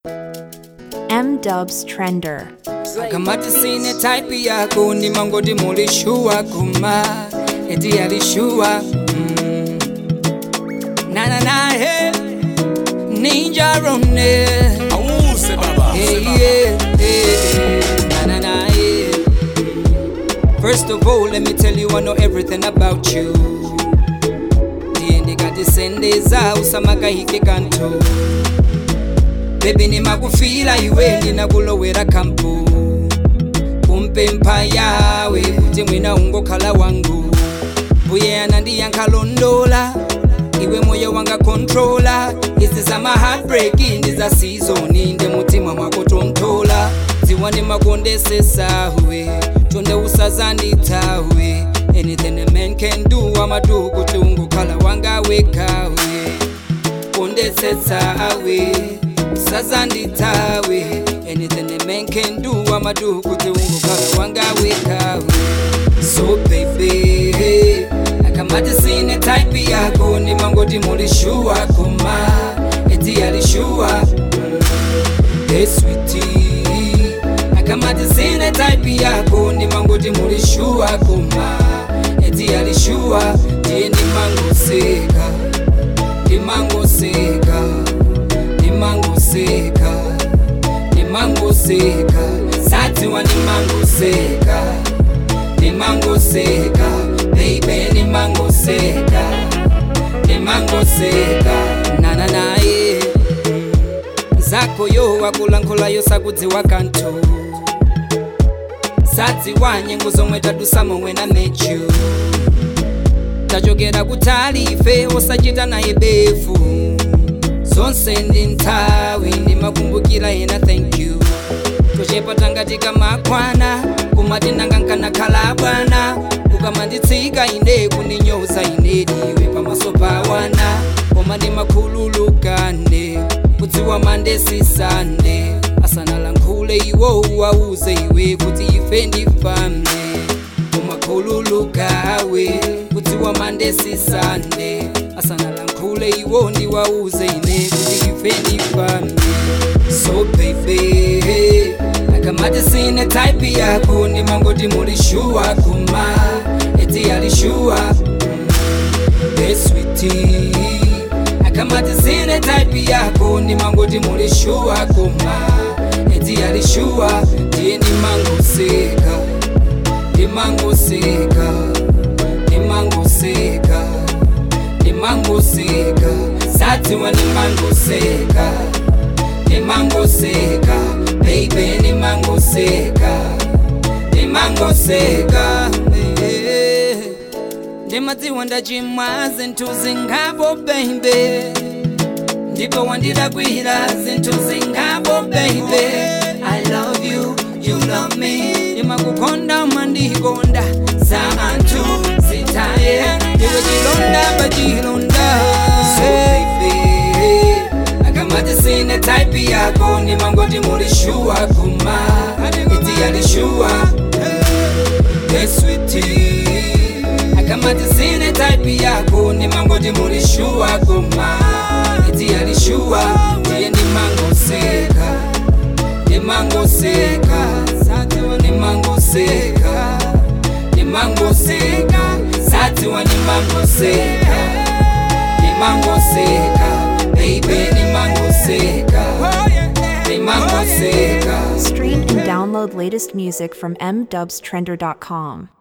M Dubs Trender. kamati sine type yako ni mangoti mulishua kuma eti alishua mm. na na na he ninja rone Awuse baba. hey, yeah, hey, na na na yeah. First of all, let me tell you I know everything about you. Ndiye ndikatisendeza usamakahike kanto bebi nimakufila iwe ndinakulowera kampu kumpempha yawe kuti mwina ungokhala wangu mbuye anandiyankhalondola iwe moyo wanga kontrola izi zama heartbreak ndi za sizoni ndi mutima mwako tonthola dziwa ndimakondesesawe tonde usazandithawe anything a man can do amadu kuti ungokhala wanga wekawe kondetsetsawe usazandithawe anything a man can do amadu kuti ungokhala wanga wekawe so baby akamati sine type yako nimangoti mulishua kuma eti alishua hey sweetie akamati sine type yako nimangoti mulishua kuma eti alishua ndiye nimangoseka nimangoseka nimangoseka nimangoseka satiwa nimangoseka nimangoseka baby nimangoseka nimangoseka nana naye zako yo wakulankhulayo sakudziwa kanthu sadziwa nyengo zomwe tadusa momwe na mechu tachokera kutali ife osachita naye befu zonse ndi nthawi ndimakumbukira ena thank you tochepa tangatika makwana kumati nanga nkanakhala bwana ukamanditsika ine kundinyoza ine diwe pamaso pa wana koma ndimakhululukane kudziwa mandesisane asanalankhule iwo uwauze iwe kuti ife ndifane umakhululukawe kudziwa mandesisane asanalankhule iwo ndiwauze ine kuti ife ndifane so baby akamati sine type yako nimangoti mulishua kuma eti alishua hey sweetie akamati sine type yako nimangoti mulishua kuma eti alishua ndiye nimangoseka nimangoseka nimangoseka nimangoseka satiwa nimangoseka nimangoseka baby nimangoseka nimangoseka eh. ndimadziwa ndachimwa zinthu zingapo baby ndipo wandidagwira zinthu zingapo baby i love you you love me ndimakukonda mandikonda za anthu zitaye ndiwe chilonda pachilonda so baby akamati sine type yako nimangoti mulishua kuma iti alishua hey sweetie akamati sine type yako nimangoti mulishua kuma iti alishua ndiye nimangoseka nimangoseka nimangoseka nimangoseka satiwa nimangoseka nimangoseka baby nimangoseka nimangoseka Stream and download latest music from mdubstrender.com.